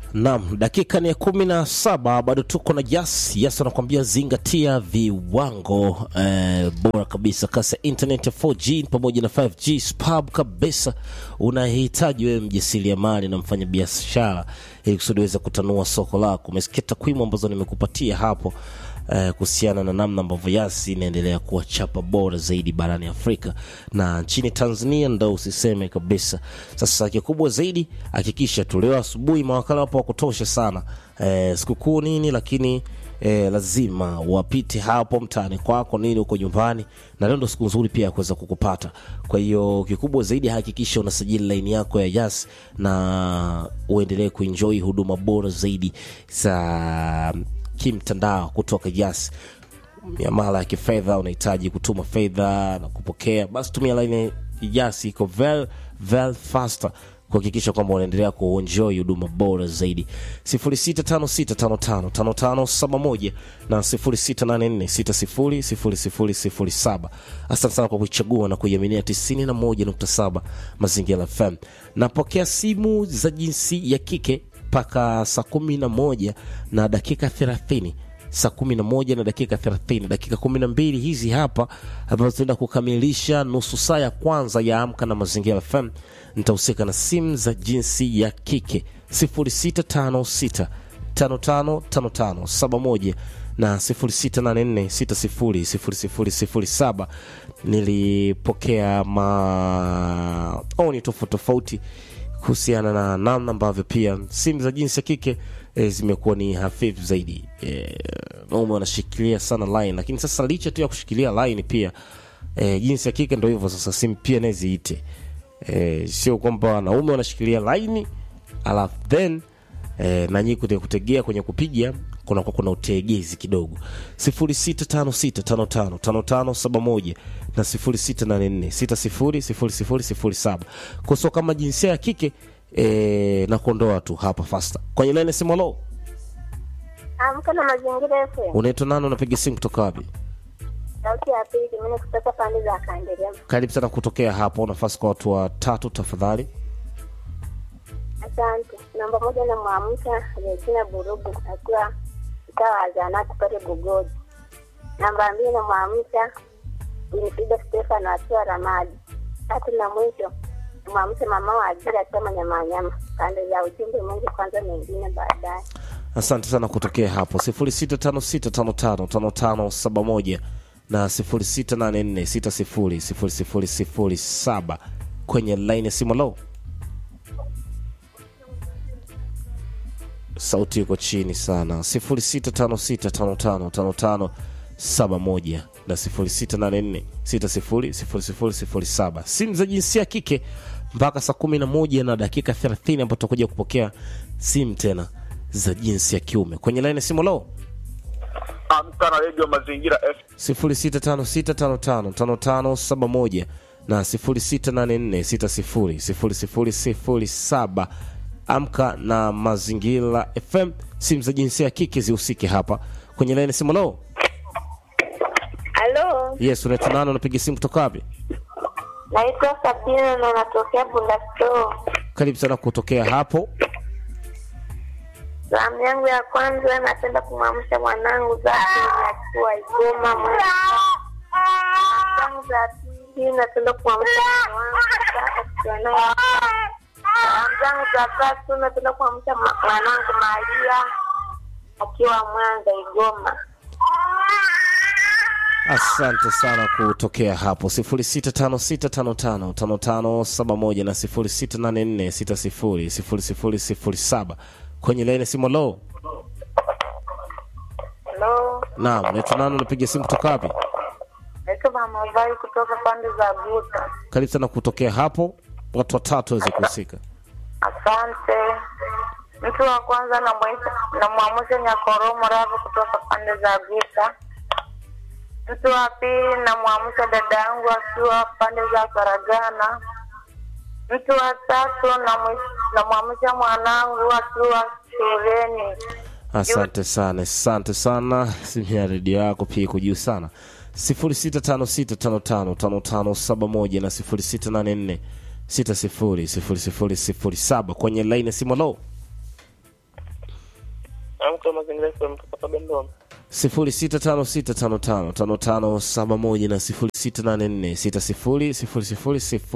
Naam, dakika ni ya kumi na saba bado tuko na Jas. Jas anakuambia zingatia viwango eh, bora kabisa, kasi ya internet ya 4G pamoja na 5G spab kabisa. Unahitaji wewe mjasiriamali na mfanya biashara ili kusudi uweze kutanua soko lako. Umesikia takwimu ambazo nimekupatia hapo eh, kuhusiana na namna ambavyo Yasi inaendelea kuwa chapa bora zaidi barani Afrika na nchini Tanzania ndo usiseme kabisa. Sasa kikubwa zaidi, hakikisha tu leo asubuhi mawakala wapo wa kutosha sana eh, sikukuu nini, lakini eh, lazima wapite hapo mtaani kwako nini huko nyumbani, na leo ndo siku nzuri pia ya kuweza kukupata. Kwa hiyo kikubwa zaidi, hakikisha unasajili laini yako ya Yas na uendelee kuenjoy huduma bora zaidi za kimtandao kutoka Yas. Miamala ya kifedha, unahitaji kutuma fedha na kupokea, basi tumia laini Yas, iko very very faster kuhakikisha kwamba unaendelea kuenjoy huduma bora zaidi 0656555571 na 0684600007 asante sana kwa kuichagua na kuiaminia 91.7 mazingira fm napokea simu za jinsi ya kike mpaka saa kumi na moja na dakika thelathini saa kumi na moja na dakika thelathini dakika kumi na mbili hizi hapa ambazo tunaenda kukamilisha nusu saa ya kwanza ya amka na mazingira fm nitahusika na simu za jinsi ya kike 0656 555571 na 0684600007 nilipokea maoni tofauti tofauti kuhusiana na namna ambavyo pia simu za jinsi ya kike e, zimekuwa ni hafifu zaidi e, naume wanashikilia sana line lakini sasa licha tu ya kushikilia line pia e, jinsi ya kike ndo hivyo sasa simu pia naye ziite e, sio kwamba wanaume wanashikilia line alafu then e, nanyi kutegea kwenye kupiga kunakuwa kuna utegezi kidogo 0656555571 na 0684600007 kuso kama jinsia ya kike e, na kuondoa tu hapa fasta kwenye laini simu lo Amka na mazingira FM. unaitwa nani unapiga simu kutoka wapi Sauti ya pili mimi kutoka pande za Kanderia. karibu sana kutokea hapo nafasi kwa watu watatu tafadhali Asante. Namba moja na mwamsha Regina Burugu akiwa mtaa wa Zanati pale Bugoji. Namba mbili na mwamsha Winifrida Stefano akiwa Ramadi. Tatu na mwisho mwamsha mama wa ajira akiwa Manyamanyama. Pande za ujumbe mwingi kwanza, mengine baadaye. asante sana kutokea hapo 0656555571 na 0684600007 kwenye laini ya simu lo sauti iko chini sana 0656555571 na 0684600007 simu za jinsia ya kike mpaka saa 11 na dakika 30 ambapo tutakuja kupokea simu tena za jinsi ya kiume kwenye laini ya simu lo Amka na redio Mazingira F 0656555571 na 0684600007 amka na mazingira fm simu za jinsia ya kike zihusike hapa kwenye laini simu lo Halo, yes unaitwa nani unapiga simu kutoka wapi naitwa Sabina na natokea Bulasto. karibu sana kutokea hapo Salamu yangu ya kwanza napenda kumwamsha mwanangu zake akiwa Igoma Mwanza. Salamu za pili napenda kumwamsha mke wangu Sasa akiwa naye. Salamu zangu za tatu napenda kumwamsha ma- mwanangu Maria akiwa Mwanza Igoma. asante sana kutokea hapo 0656555571 na 0684600007 kwenye laini simu lo Halo, naam unaitwa nani unapiga simu kutoka wapi naitwa Mama Vai kutoka pande za Buta. karibu sana kutokea hapo watu watatu waweze kuhusika Asante. Mtu wa kwanza namwita- namwamsha Nyakoromo Ravu kutoka pande za Vita. Mtu wa pili namwamsha dada yangu akiwa pande za Saragana. Mtu wa tatu namwi- namwamsha mwanangu akiwa shuleni. asante sana asante sana simu ya redio yako pia iko juu sana 0656555571 na 0684 600007 kwenye laini ya simu lo Amka mazingira FM kutoka Dodoma. 0656555571 na 06846000